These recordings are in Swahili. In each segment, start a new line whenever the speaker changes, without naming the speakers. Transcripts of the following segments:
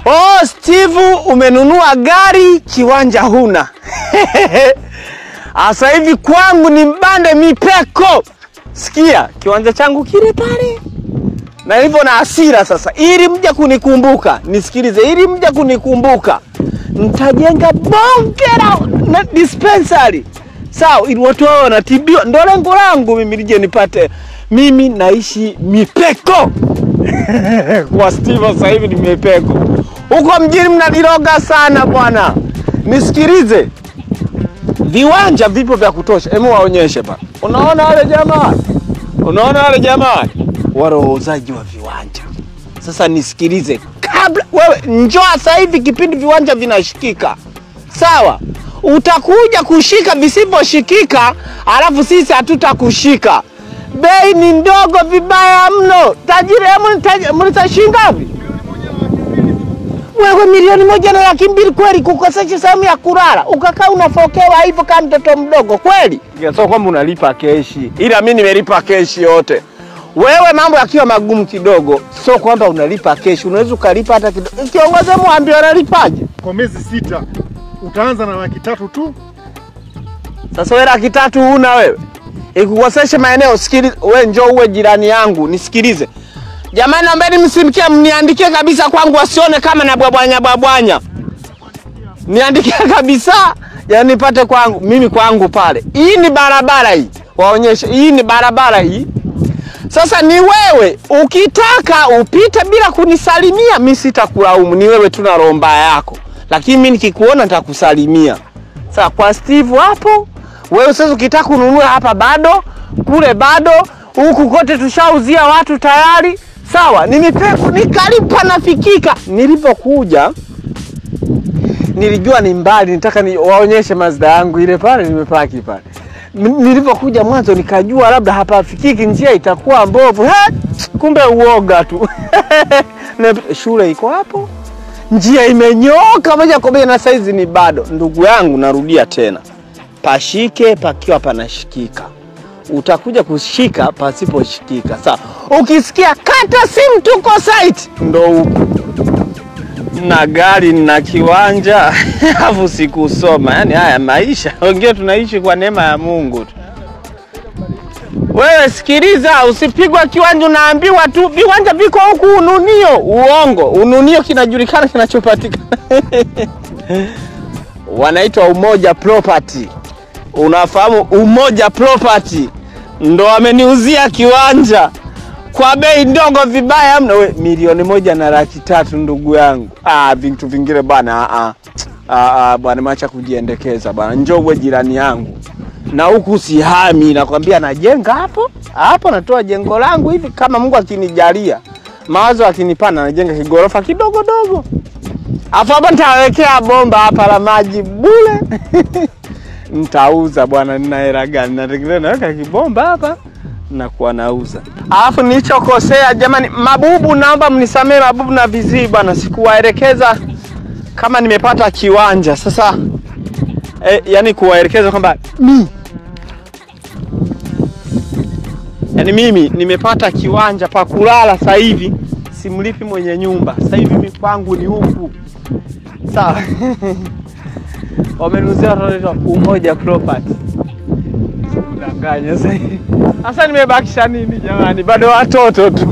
Oh, Steve umenunua gari, kiwanja huna. Asa hivi kwangu ni mbande mipeko. Sikia, kiwanja changu kile pale. Na hivyo na hasira sasa, ili mja kunikumbuka, nisikilize, ili mja kunikumbuka, nitajenga bonge la na dispensary sawa, ili watu wao wanatibiwa. Ndo lengo langu mimi, nije nipate. Mimi naishi mipeko kwa Steve sasa hivi ni mipeko. Huko mjini mnadiroga sana bwana. Nisikilize, viwanja vipo vya kutosha. Hebu waonyeshe pa. Unaona wale jamaa, unaona wale jamaa wale wauzaji wa viwanja. Sasa nisikilize, kabla wewe njoo sasa hivi kipindi viwanja vinashikika, sawa? Utakuja kushika visivyoshikika, alafu sisi hatutakushika. Bei ni ndogo vibaya mno. Tajiri, hebu mlita shilingi ngapi? Wewe milioni moja na laki mbili kweli, kukosesha sehemu ya kulala ukakaa unafokewa hivyo kama mtoto mdogo kweli? Sio kwamba unalipa keshi, ila mimi nimelipa keshi yote. Wewe mambo yakiwa magumu kidogo, sio kwamba unalipa keshi, unaweza ukalipa hata kidogo. Kiongozi, mwambie analipaje?
Kwa miezi sita utaanza na laki tatu tu.
Sasa wewe laki tatu huna wewe, ikukoseshe maeneo. Sikiliza wewe, njoo uwe jirani yangu, nisikilize jamani, naombeni msimkie, mniandikie kabisa kwangu, wasione kama na bwabwanya bwabwanya, niandikie kabisa, yani nipate kwangu mimi, kwangu pale. Hii ni barabara hii, waonyeshe, hii ni barabara hii. Sasa ni wewe ukitaka upite bila kunisalimia, mi sitakulaumu, ni wewe tu na roho mbaya yako, lakini mi nikikuona nitakusalimia. Sasa kwa Steve hapo, wewe sasa ukitaka kununua hapa bado, kule bado, huku kote tushauzia watu tayari. Sawa, nimepeko nikalipa nafikika. Nilipokuja nilijua ni mbali, nitaka ni waonyeshe Mazda yangu ile pale nimepaki pale. M- Nilipokuja mwanzo nikajua labda hapafikiki, njia itakuwa mbovu. He, kumbe uoga tu. Na shule iko hapo, njia imenyoka moja kwa moja, na saizi ni bado. Ndugu yangu, narudia tena, pashike pakiwa panashikika utakuja kushika pasiposhikika. Sawa, ukisikia kata simu, tuko site, ndo huko na gari na kiwanja alafu sikusoma. Yani haya maisha, wengine tunaishi kwa neema ya Mungu tu. Wewe sikiliza, usipigwa kiwanja, unaambiwa tu viwanja viko huku Ununio. Uongo, Ununio kinajulikana kinachopatikana wanaitwa Umoja Property. Unafahamu Umoja Property ndo wameniuzia kiwanja kwa bei ndogo vibaya mno, we milioni moja na laki tatu ndugu yangu. Ah, vitu vingine bwana, ah, ah, ah, bwana macha kujiendekeza bwana, njoo uwe jirani yangu na huku sihami, nakwambia najenga hapo hapo, natoa jengo langu hivi, kama Mungu akinijalia mawazo akinipana, najenga kigorofa kidogo dogo, afu hapo nitawekea bomba hapa la maji bure nitauza bwana, nina hela gani? Nategemea naweka kibomba hapa nakuwa nauza. Alafu nilichokosea jamani, mabubu, naomba mnisamee mabubu na vizii bwana, sikuwaelekeza kama nimepata kiwanja sasa. E, yani kuwaelekeza kwamba mi yani mimi nimepata kiwanja pa kulala sasa hivi, simlipi mwenye nyumba sasa hivi, mimi kwangu ni huku sawa. wamenuzia watoto Umoja Property. Danganya sasa. Sasa nimebakisha nini jamani? Bado watoto tu.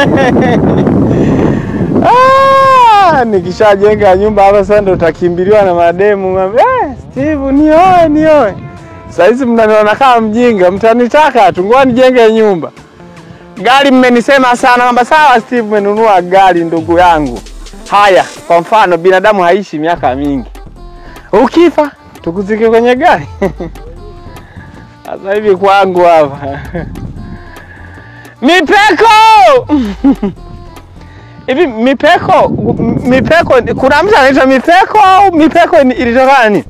Ah, nikishajenga nyumba hapa sasa ndo utakimbiliwa na mademu. Eh, Steve nioe nioe. Sasa hizi mnaniona kama mjinga, mtanitaka tu ngoja nijenge nyumba. Gari mmenisema sana kwamba sawa Steve umenunua gari ndugu yangu. Haya, kwa mfano binadamu haishi miaka mingi ukifa tukuzike kwenye gari sasa hivi kwangu hapa mipeko hivi mipeko mipeko kuna mtu anaitwa mipeko au mipeko ni- ilitokana ni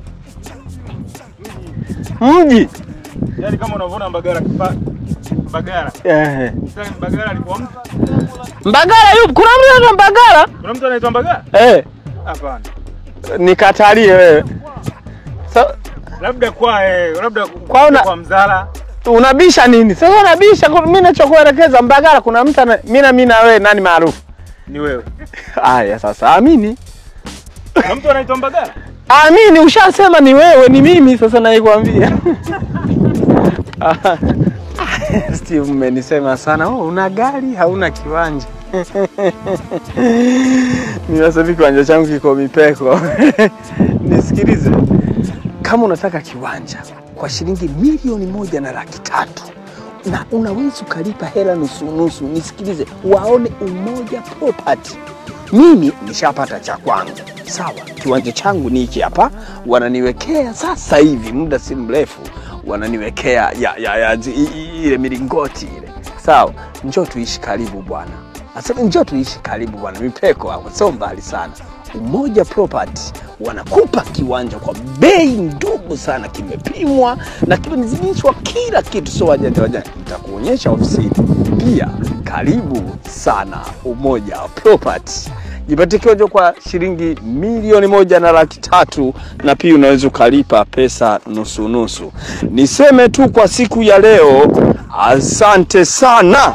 mji
Yaani kama unavyoona Mbagala kipa Mbagala.
Ehe.
Sasa Mbagala alikuwa mtu.
Mbagala yupo kuna mtu anaitwa Mbagala
Kuna mtu anaitwa Mbagala?
eh
Hapana.
nikatalie wewe Sa,
Labda kwa eh, labda
Kwa una-
kwa Mzala.
unabisha nini sasa unabisha mimi nachokuelekeza Mbagala kuna mtu ana- mimi na mimi na wewe nani maarufu
Ni wewe.
Aya, sasa amini
Na mtu anaitwa Mbagala?
Amini, ushasema ni wewe, ni mimi sasa naikwambia. Steve, mmenisema sana. Oh, una gari hauna kiwanja. Mimi sasa hivi kiwanja changu kiko Mipeko. Nisikilize, kama unataka kiwanja kwa shilingi milioni moja na laki tatu na unaweza ukalipa hela nusu nusu, nisikilize, waone Umoja Property. Mimi nishapata cha kwangu, sawa. Kiwanja changu ni hiki hapa, wananiwekea sasa hivi, muda si mrefu wananiwekea ya, ya, ya, zi- i- i- ile milingoti ile, sawa. Njoo tuishi karibu bwana, asema njoo tuishi karibu bwana, Mipeko hapo sio mbali sana. Umoja Property wanakupa kiwanja kwa bei ndogo sana, kimepimwa na kimenizimishwa kila kitu, sio wajanja wajanja. Nitakuonyesha ofisini pia. Karibu sana Umoja Property, jipatie kiwanja kwa shilingi milioni moja na laki tatu na pia unaweza ukalipa pesa nusu nusu. Niseme tu kwa siku ya leo, asante sana.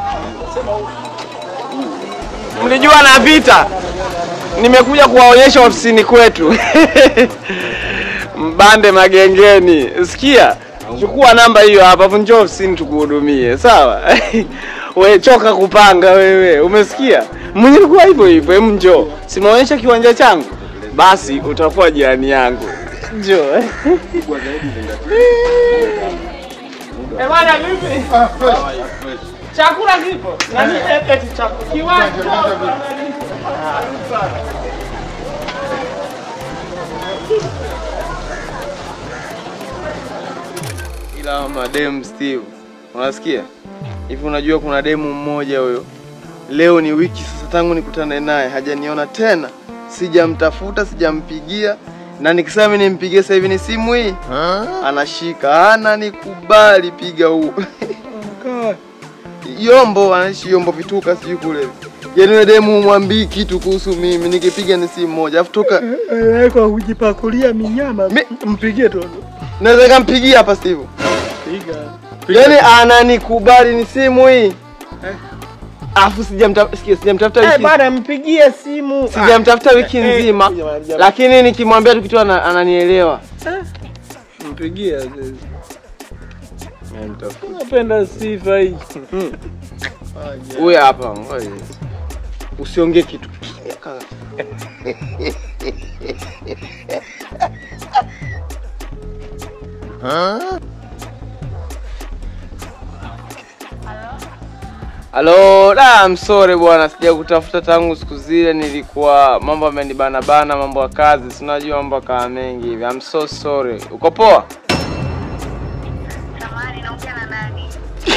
Mlijua napita nimekuja kuwaonyesha ofisini kwetu Mbande Magengeni. Sikia, chukua namba hiyo hapa, afu njoo ofisini tukuhudumie, sawa? We choka kupanga wewe, umesikia? Mwenye likuwa hivyo hivyo, hem, njoo. Simaonyesha kiwanja changu, basi utakuwa jirani yangu. Njoo. eh. Eh, bwana vipi? Chakula kipo. Nani eti chakula? Kiwanja.
Ila mademu Steve, unasikia hivi? Unajua kuna demu mmoja huyo, leo ni wiki sasa tangu nikutane naye, hajaniona tena, sijamtafuta, sijampigia, na nikisema mimi nimpigie sasa hivi ni simu hii anashika, ana nikubali, piga huu Yombo, anaishi Yombo vituka, sijui kule. Yaani yule demu mwambii kitu kuhusu mimi, nikipiga ni simu moja, afu toka
Kwa kujipakulia minyama.
Mi-
Mpigie Toto.
naweza nikampigia hapa Steve.
Piga.
Yaani ananikubali ni simu hii. Afu sijamtafuta sikia sijamtafuta
Eh,
wiki
bwana mpigie simu.
sijamtafuta wiki
eh,
nzima.
jamani, jamani.
Lakini nikimwambia tu kitu ana- ananielewa.
Mpigie. Napenda sifa hii.
Huyu hapa. ngoja. Usiongee kitu. Halo, da, I'm sorry bwana, sija kutafuta tangu siku zile, nilikuwa mambo amenibana bana, mambo ya kazi, si unajua mambo kaa mengi hivi. I'm so sorry. Uko poa?
Samahani, naongea na nani?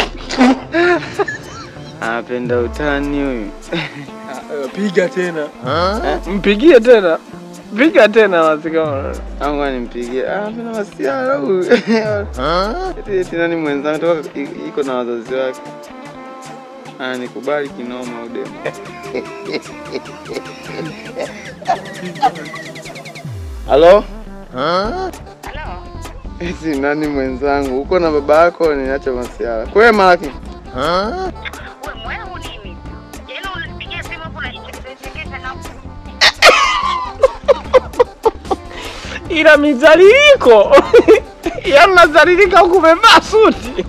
Anapenda utani huyu.
Piga tena.
Mpigie tena. Piga tena basi kama.
Angu nimpigie. Ah, anapenda masiara huyu. Eti eti nani mwenzangu toka i- iko na wazazi wake. Ah, nikubali kinoma udemu. Halo?
Halo?
Eti nani mwenzangu? Uko na baba yako niache masiara. Kwema lakini.
We mwehu nini? Yaani unanipigia simu hapo unanichekesha na
Ila mizaliriko. Yaani unazalilika huku umevaa suti.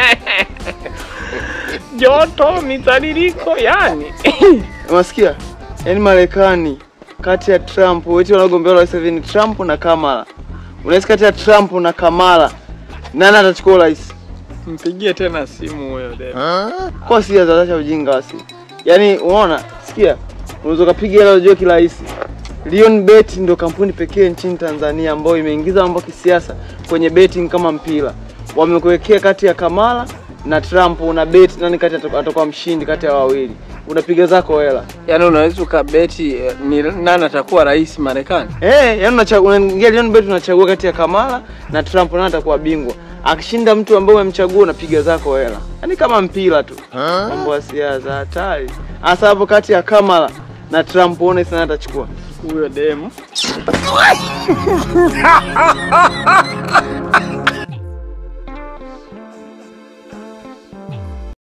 Joto mizaliriko yani.
Unasikia? Yaani Marekani kati ya Trump, wote wanagombea urais hivi ni Trump na Kamala. Unahisi kati ya Trump na Kamala nani atachukua urais?
Mpigie tena simu huyo dada.
Kwa si za ujinga wasi. Yaani unaona, sikia, unaweza kupiga hela unajua kirahisi. Lion Bet ndio kampuni pekee nchini Tanzania ambayo imeingiza mambo ya kisiasa kwenye betting kama mpira. Wamekuwekea kati ya Kamala na Trump, una bet nani kati atakuwa atakuwa mshindi kati ya wawili. Unapiga zako hela.
Yaani unaweza ukabeti eh, ni nani atakuwa rais Marekani?
Eh, yaani unachagua unaingia Lion Bet unachagua kati ya Kamala na Trump nani atakuwa bingwa. Akishinda mtu ambaye umemchagua unapiga zako hela. Yaani kama mpira tu. Mambo ya siasa hatari. Hasa hapo kati ya Kamala na Trump uone sana atachukua.
Huyo demu.